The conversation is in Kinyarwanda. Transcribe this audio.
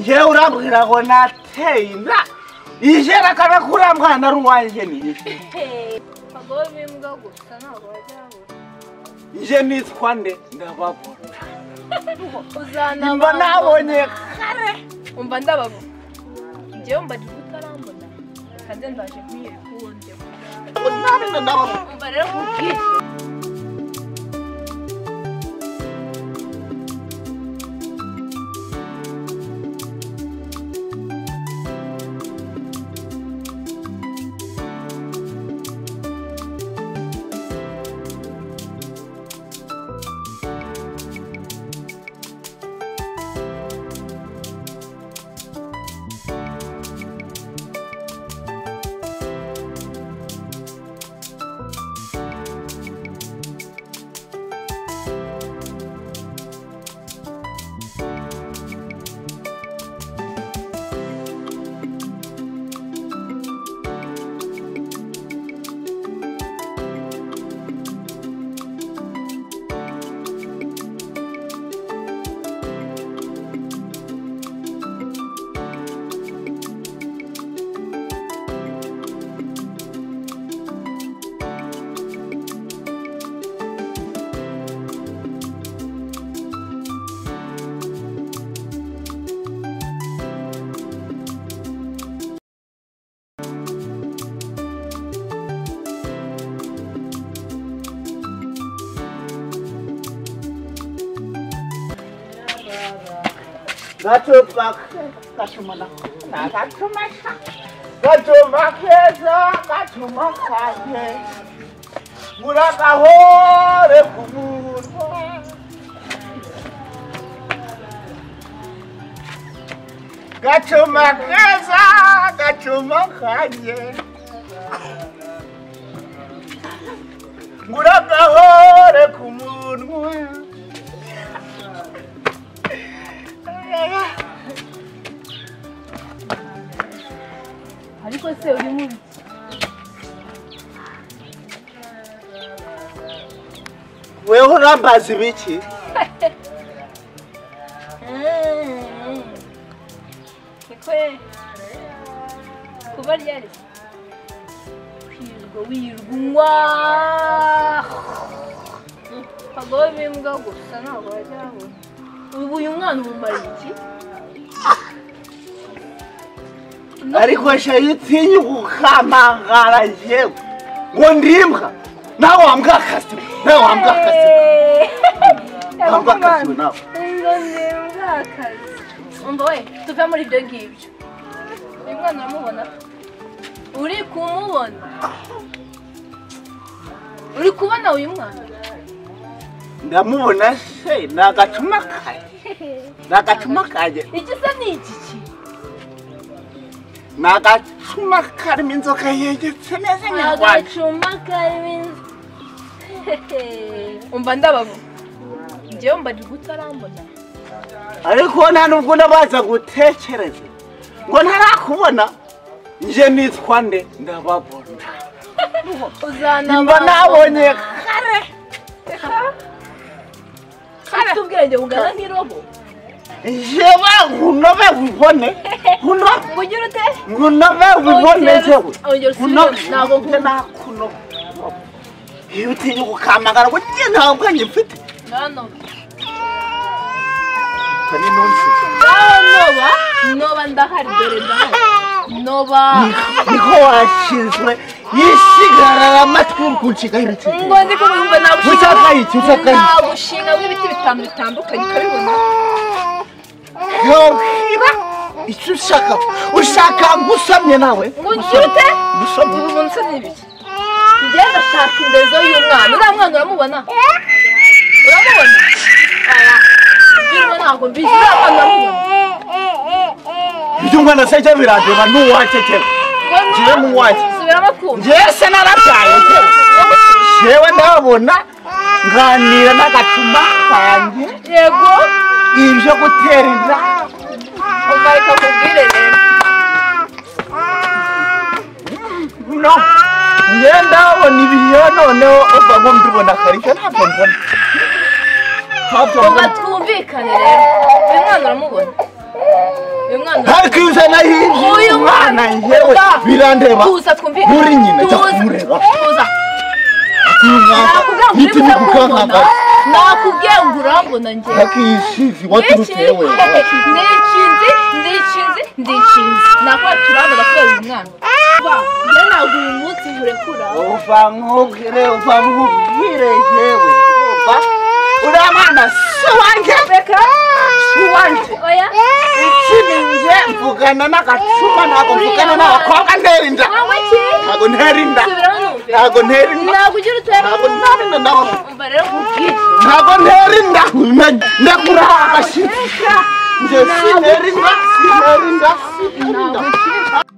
ishe urambwira ngo nateye inda ishe nakana kurambwa na ruwanjye ni ishe abagore b'imbwa gusa ntabwo bajya babura ishe nitwa nde ndababona uzana mba nabonye kare umva ndabavu njyewe mba njye utarambona kandi ndaje kwiyereka uwo njye nabona ndababona umva rero nkubwire Gacupaka gacumana na gacumaka gacuma keza gacuma kanje muragahore ku munwa gacuma keza gacuma kanje muragahore ku munwa ariko se uri mubi weho urambaza ibiki niko rero kuba ryari kwirirwa wirirwa unywa abagore b'imbwa gusa ntabwo bajya babura ubu uyu mwana umumara iki ariko shayi utinya gukamangara yewe ngo ndimbwa nawe wambwa akazima nawe wambwa akazima Ntabwo akazi nawe. umva we tuve muri ibyo ngibyo uyu mwana uramubona uri kumubona uri kubona uyu mwana ndamubona se ni agacuma kaje ni agacuma kaje iki se ni iki ki ni agacuma karimo inzoka yegetse neza nyarwanda agacuma karimo inzu umva ndabavu njyewe mba ndi kutarambona ariko nta nubwo ndabaza gutekereza ngo ntarakubona nje nitwa nde ndababona uzanaba mba nabonye kare ufite ubwenge bungana nk'irobo jewe nkunobe wibone nkunobe bugira ute nkunobe wibone jewe Ongera usubire, ntabwo nkunda. nakunobe iyo utinya gukamagara ngo njye nta bwenge mfite Nonoba. Ka ni nonsense. Nonoba. Noba ndahari dore ndahari. Noba. niko washinzwe yisigarara amatwi uri kunshigaho ibiti Ngo ndi kumwumva nagushinga. Ucakaye iki, ucakaye iki? Nagushinga w'ibiti bitanu bitandukanye ukabibona. yohira icyo ushaka ushaka ngusamye nawe Ngo ugire ute? Gusomye. Ubu buntu ni ibiki? Njye ndashaka indezo y'umwana. Uriya mwana uramubona? Uramubona? Aya. Mbirimo ntabwo mbizi. Uriya mwana uramubona? ibyo umwana asajya birandeba n'uwacu cyane Ngo ni- Ngiye mu wanjye. Subiramo kumva. njyewe se narabyaye njyewe njyewe ndabona nganira n'agacuma kanjye Yego. ibyo gutera inda Umva reka nkubwire rero. no njyewe ndabona ibiyo noneho uva ngo mbibona akarishya ntabwo mbona ntabwo Ngo mbona twumvikane rero. Uyu mwana uramubona? harikwiza na hirya Uyu umwana yewe tuza. birandeba tuza twumvikane nturi nyina jya Tuza. kumureba tuza nakubwira ngo uri nituri kutabona kukankaka nakubwiye ngo urambona njye nakishizi waturutse Niki? we ndikinzi ndikinzi ndikinzi nakora turabona ko uyu mwana Ba, njye ntabwo uyu munsi nkurekura uva nkubwire uva nkubwire yewe uva uriya mwana si uwanjye reka si uwanjye oya ikindi njye mvugana n'agacuma ntabwo mvugana n'abakobwa ntera inda wowe ki ntabwo ntera inda subiraho numve ntabwo ntera inda ntabwo ugira utera ntabwo ntera inda ntabwo umva rero nkubwire ntabwo ntera inda ndakura agashyitsi reka njye sinera inda sinera inda sinera inda ntabwo ugira